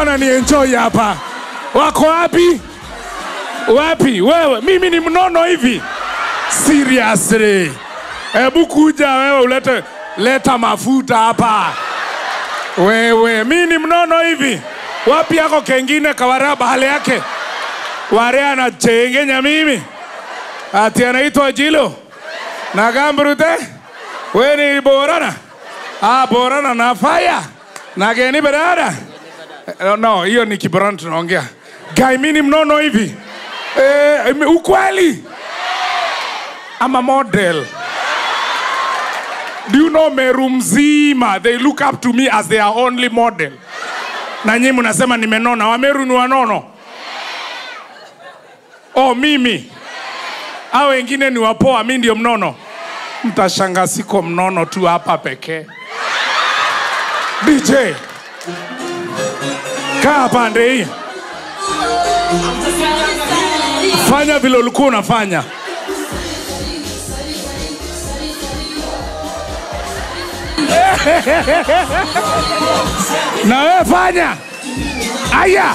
wananienjoy hapa. Wako wapi? Wapi wewe? Mimi ni mnono hivi? Seriously, hebu kuja wewe ulete leta mafuta hapa wewe. Mi ni mnono hivi? Wapi yako kengine kawaraba hali yake ware anachengenya mimi ati anaitwa Jilo na Gambrute, we ni Borana ah, Borana na faya na geni berada Eh, no, hiyo ni Kiborana tunaongea. Guy, mi ni mnono hivi eh, ukweli ama model Do you know Meru mzima they look up to me as their only model, na nyinyi mnasema nimenona. Wameru ni wanono? Oh, mimi au wengine ni wapoa, mi ndio mnono? Mtashanga siko mnono tu hapa pekee. DJ kaa pande hii, fanya vile ulikuwa unafanya. na wewe fanya. Aya,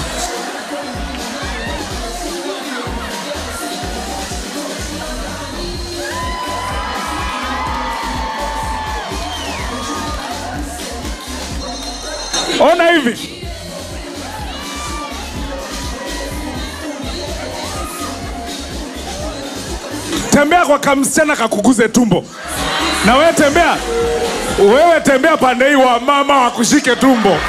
ona hivi tembea kwa kamsichana kakuguze tumbo, na wewe tembea wewe tembea pande hii, wa mama wakushike tumbo.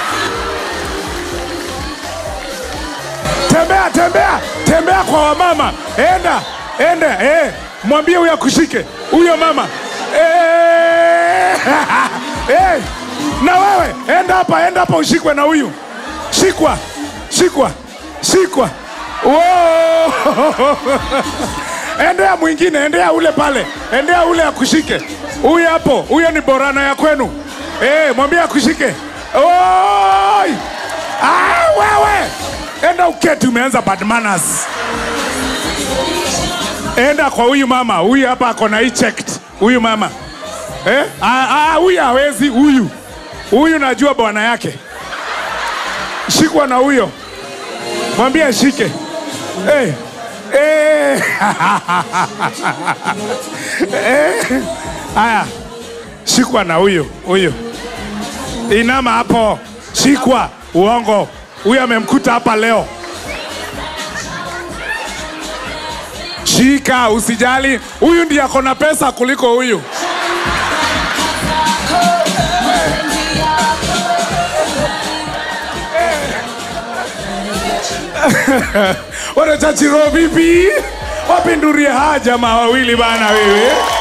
Tembea, tembea, tembea kwa wamama, enda enda, eh, mwambie huyo akushike huyo mama eh, eh, na wewe enda hapa, enda hapa ushikwe na huyu, shikwa, shikwa, shikwa. Wow. endea mwingine, endea ule pale, endea ule akushike. Huyu hapo, huyo ni borana ya kwenu. Eh, mwambie akushike. Oi! Ah, wewe enda uketi, umeanza bad manners. Enda kwa huyu mama, huyu hapa ako na hii checked. Huyu mama eh? Ah, ah, huyu hawezi, huyu huyu najua bwana yake. Shikwa na huyo, mwambie ashike. Eh. Eh. Eh. Aya, shikwa na huyo huyo, inama hapo, shikwa. Uongo, huyo amemkuta hapa leo. Shika, usijali, huyu ndiye ako na pesa kuliko huyu. Wanachachiro vipi? Wapindurie haja jamaa wawili bana wewe.